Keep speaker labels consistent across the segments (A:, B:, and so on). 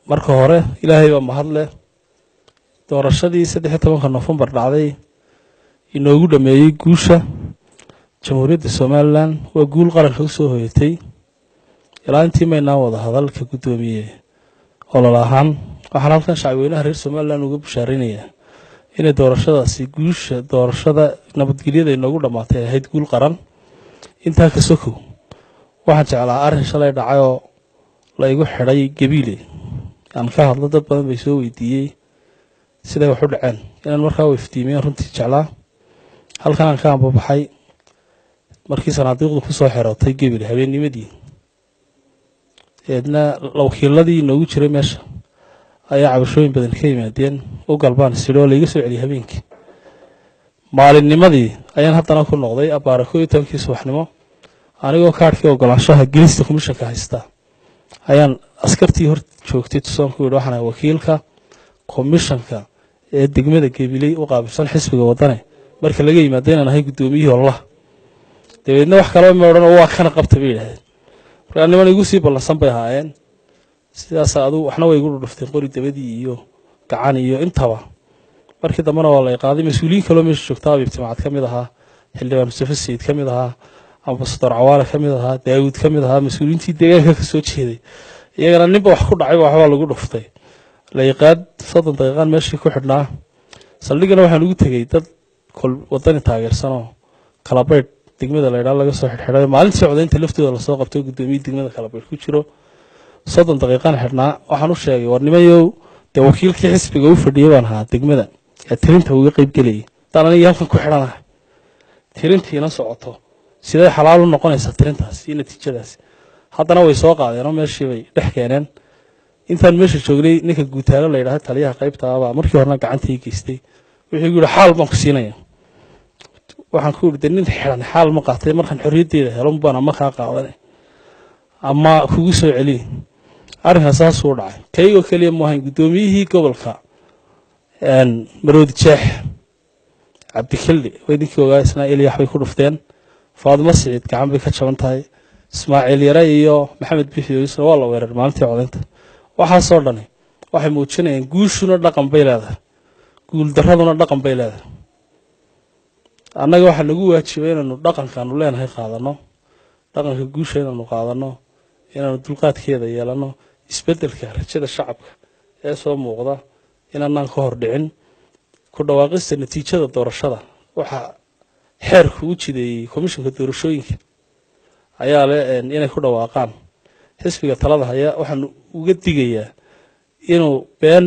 A: marka hore ilaahay baa mahad leh doorashadii saddex iyo tobanka nofembar dhacday inoogu dhameeyey guusha jamhuuriyadda somalilan waa guul qaranka u soo hoyatay ilaa intii maynaan wada hadalka guddoomiye olol ahaan waxaan halkan shacabweynaha reer somalilan uga bushaaraynayaa inay doorashadaasi guusha doorashada nabadgelyada inoogu dhammaatay ay ahayd guul qaran intaa ka sokow waxaan jeclaa arrin shalay dhacay oo la igu xidhay gabiile aan ka hadlo dad badan bay soo weydiiyey siday wax u dhaceen inaan markaa u iftiimiyeen runtii jeclaa halkan aan ka ambabaxay markii sanaadiiqdu ku soo xerootay gebile habeennimadii eedna wakiiladii inoogu jiray meesha ayaa cabashooyin badan ka yimaadeen u galbaan sidhi oo laiga soo celiyay habeenkii maalinnimadii ayaan haddana ku noqday abbaara koo iyo tobankii subaxnimo anigoo kaadhkii ogolaanshaha gelista komishanka haysta ayaan askartii hor joogtay tusoonku yidhi waxaan ahay wakiilka komishanka ee degmada gebiley u qaabilsan xisbiga wadane marka laga yimaado inaan ahay guddoomiyihii ollah dabeedna wax kaleba ma odhan oo waa kana qabta bay yidhahdeen markaa niman igu sii ballansan bay ahaayeen sidaas adu waxna way igu dhudhufteen qori dabadii iyo gacan iyo intaba markii dambena waa la iqaaday mas-uuliyiin kaloo meesha joogta abiib timacad ka mid ahaa xildhibaan mustafa sayid ka mid ahaa ambasador cawaale ka mid ahaa daawud ka mid ahaa mas-uuliyiintii deegaanka ka soo jeeday iyagana ninba wax ku dhacayba waxbaa lagu dhuftay laiqaad soddon daqiiqaan meeshii ku xidhnaa saldhigana waxaan ugu tegey dad kol wadani taageersanoo kalabaydh degmada laydhaa laga soo xidhxidhay maalintii codaynta laftooda lasoo qabtay guddoomiye degmada kalabaydh ku jiro soddon daqiiqaan xidhnaa waxaan u sheegay war nimayow dee wakiilkii xisbiga u fadhiyay baan ahaa degmada ee tirinta uga qayb gelayay haddaan anigii halkan ku xidhanahay tirintiina socoto siday xalaal u noqonaysaa tirintaas iyo natiijadaasi haddana way soo qaadeen oo meeshii bay dhex keeneen intaan meesha joognay ninka guutaalo la yidhahda taliyaha qaybta abaa markii horena gacantii geystay wuxuu igu yihi xaal baan ku siinaya waxaan ku yidhi de nin xidhan xaal ma qaatay markaan xorriyaddeeda helo baan ama kaa qaadane ama kugu soo celiy arrinkaas saasuu dhacay kaygoo keliya mu ahayn guddoomiyihii gobolka maroodi jeex cabdikilli way ninkii ogaa isnaa elyax bay ku dhufteen faadimo siciid gacan bay ka jaban tahay ismaaciil yare iyo maxamed bixiyosna waa la weerar maalintii codaynta waxaasoo dhani waxay muujinayaan guushuna dhaqan bay leedahay guuldaraduna dhaqan bay leedahay annaga waxaa nagu waajibay inaanu dhaqankaanu leenahay qaadano dhaqanka guusha inaanu qaadano inaanu dulqaadkeeda yeelano isbeddelka rajada shacabka ee soo muuqda inaanaan ka hor dhicin ku dhawaaqista natiijada doorashada waxaa xeerku u jideeyey komishanka doorashooyinka ayaa le inay ku dhawaaqaan xisbiga talada haya waxaan uga digayaa inuu been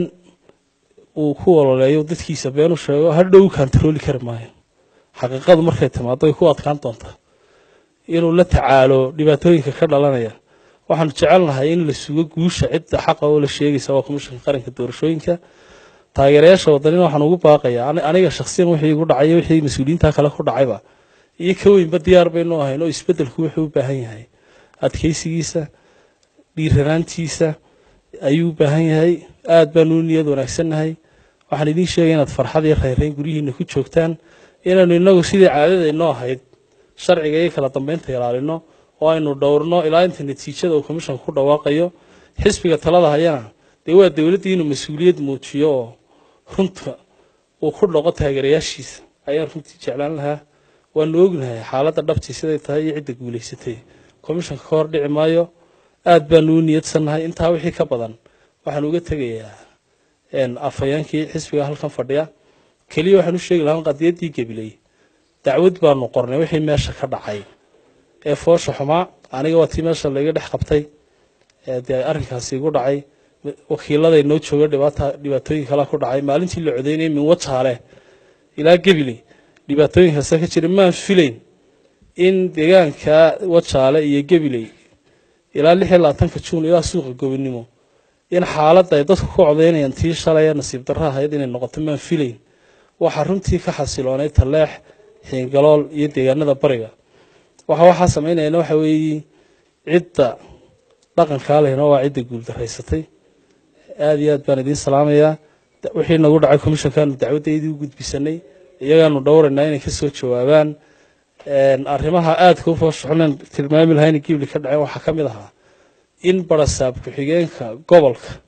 A: uu ku ololeeyo dadkiisa been u sheego hadhow kantarooli kari maayo xaqiiqadu markay timaado way ku adkaan doontaa inuu la tacaalo dhibaatooyinka ka dhalanaya waxaanu jecelnahay in la sugo guusha cidda xaqa oo la sheegaysa waa komishanka qaranka doorashooyinka taageerayaasha wadanina waxaan ugu baaqayaa aniga shaksiyan wixii igu dhacay wixii mas-uuliyiinta kale ku dhacayba iyo ka weynba diyaar baynu ahayn oo isbeddelku wuxuu u baahan yahay adkaysigiisa dhiiranaantiisa ayuu u baahan yahay aad baanu u niyad wanaagsannahay waxaan idiin sheegay inaad farxad iyo rayrayn guryihiina ku joogtaan inaanu inagu sidii caadadaynoo ahayd sharciga iyo kala dambeynta ilaalino oo aynu dhowrno ilaa inta natiijada uu komishanka ku dhawaaqayo xisbiga talada hayana dee waa dowladdii inuu mas-uuliyad muujiyo oo runta uu ku dhoqo taageerayaashiisa ayaan runtii jeclaan lahaa waanu ognahay xaaladda dhabtii siday tahay iyo cidda guulaysatay komishanka ka hor dhici maayo aad baanu u niyadsannahay intaa wixii ka badan waxaan uga tegayaa afhayeenkii xisbiga halkan fadhiya keliya waxaan u sheegi lahaa qadiyaddii gabiley dacwad baanu qornay wixii meesha ka dhacay ee foosha xumaa aniga waa tii meesha laiga dhex qabtay dee arrinkaasi igu dhacay wakiiladay noo jooga dhibaatooyin kala ku dhacay maalintii la codeynayay min wajaale ilaa gabiley dhibaatooyinkaasa ka jira maan filayn in deegaanka wajaale iyo gabiley ilaa lix iyo labaatanka juun ilaa suuqa gobonimo in xaaladda ay dadku ku codeynayaan tii shalay ee nasiib darro ahayd inay noqoto maan filayn waxaa runtii ka xasiloonay taleex xiingalool iyo deegaanada bariga waxa waxaa samaynayana waxa weeye cidda dhaqankaa lehna waa cidda guuldaraysatay aada iyo aad baan idiin salaamayaa wixii nagu dhacay komishankaanu dacwaddaydii u gudbisanay iyagaanu dhowraynaa inay ka soo jawaabaan arrimaha aadka u fooshuxunan tilmaami lahaa inay gibli ka dhaceen waxaa ka mid ahaa in barasaab ku-xigeenka gobolka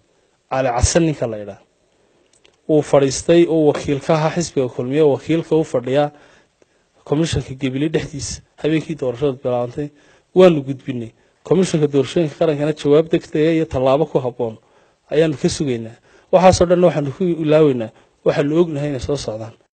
A: cali casan ninka la idhaa uu fadhiistay uu wakiil ka ahaa xisbiga kulmiye wakiilka u fadhiyaa komishanka gebile dhexdiisa habeenkii doorashadu bilaabantay waanu gudbinay komishanka doorashooyinka qarankana jawaab degdega iyo tallaabo ku habboon ayaanu ka sugaynaa waxaasoo dhanna waxaanu ku ilaaweynaa waxaanu ognahay inay soo socdaan